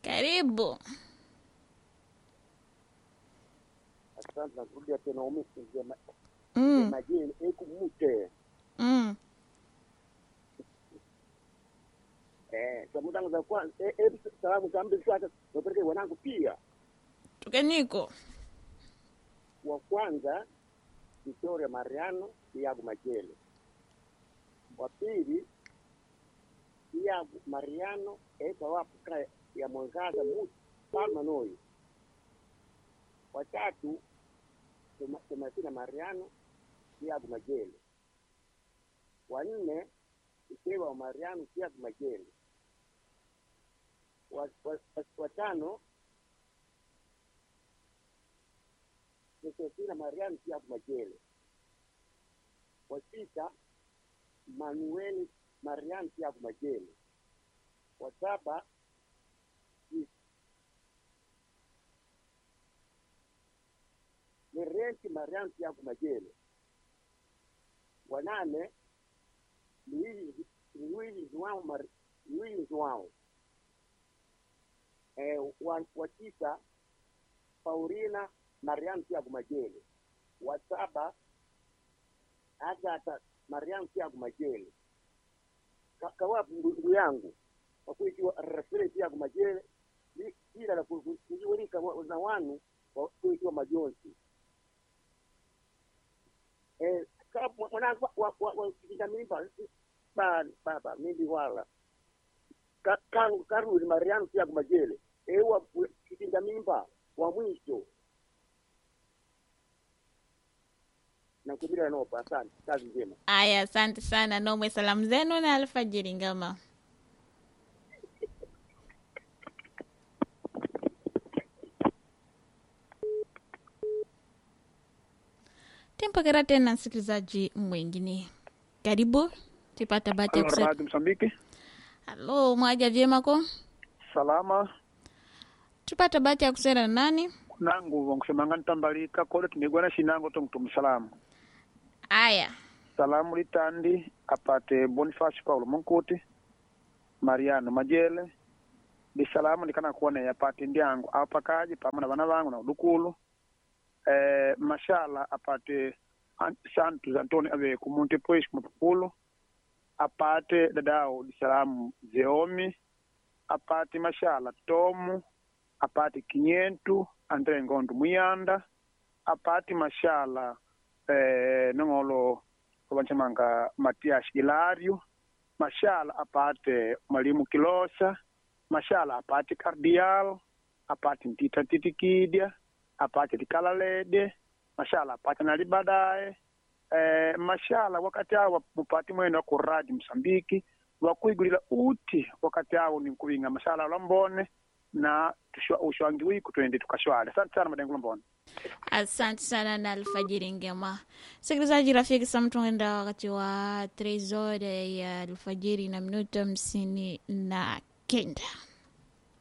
Karibu. Asante na kurudia tena umisi njema Mm. majini ekumute Mm. eh salamu zangu za kwanza eh, eh, salamu za mbili sasa nipeleke wanangu pia Tukeniko. wa kwanza Victoria Mariano Iago Majele wa pili Iago Mariano eka wapo ka ya mwangaza mutu palma noi wa tatu Toma- Tomasina Mariano Iago Majele wa nne Ikewa wa Mariano Iago Majele wa, wa, wa, wa tano Josefina Mariam Tiago Majele. Wa sita Manuel Mariam Tiago Majele. Wa saba ni- Merenti Mariam Tiago Majele. Wa nane Luigi Luigi Joao Mar Luigi Joao. Eh, wa, wa tisa Paulina Mariam Tiago Majele. Wa saba Agata Mariam Tiago Majele. Ka- Kawapi ndugu yangu kwa kuikiwa Rafile Tiago Majele li- ila la ku- ku- kujiwelika wa- na wanu wa kuikiwa majonzi eh, ka- mwa- mwanangu wa- wa- wa- wa kijana mimba ba baba mimbi wala Ka- kanu karudi Mariam Tiago Majele ewa kijinda mimba wa mwisho nakubira nopa asante kazi njema Aya, asante sana. Nomwe salamu zenu na alfajiri ngama. Tempokera tena msikilizaji mwingine. Karibu. Tupata bahati ya Halo, kusema. Radio Msambiki. Halo, mwaja vyema ko? Salama. Tupata bahati ya kusema na nani? Nangu wangusemanga ntambalika kole tunigwana shinango tongtumu salamu. Aya. Salamu litandi apate Boniface Paulo Munkuti, Mariano Majele. Di salamu ndikana kuona apate ndyangu apakaji pamwe na bana bangu na udukulu. Eh, mashala apate An- Santos Antoni ave kumunte pues kumapupulu. Apate dadao di salamu Zeomi. Apate mashala Tomu. Apate Kinyentu Andre Ngondo Muyanda. Apate mashala eh, nongolo kuvanchamanga Matias Ilario, mashala apate mwalimu Kilosa, mashala apate Cardial, apate Ntita Titikidya, apate Likalalede, mashala apate nali baadaye eh, mashala wakati awo mupati mwene ku radio Msambiki wakuigulila uti wakati awo ninkuvinga mashala lambone na tushwa- ushwangi wiku twende tukashwale asante sana madengo lambone Asante sana na alfajiri ngema. Sikilizaji rafiki, sasa tunaenda wakati wa 3 horas ya alfajiri na minuto hamsini na kenda.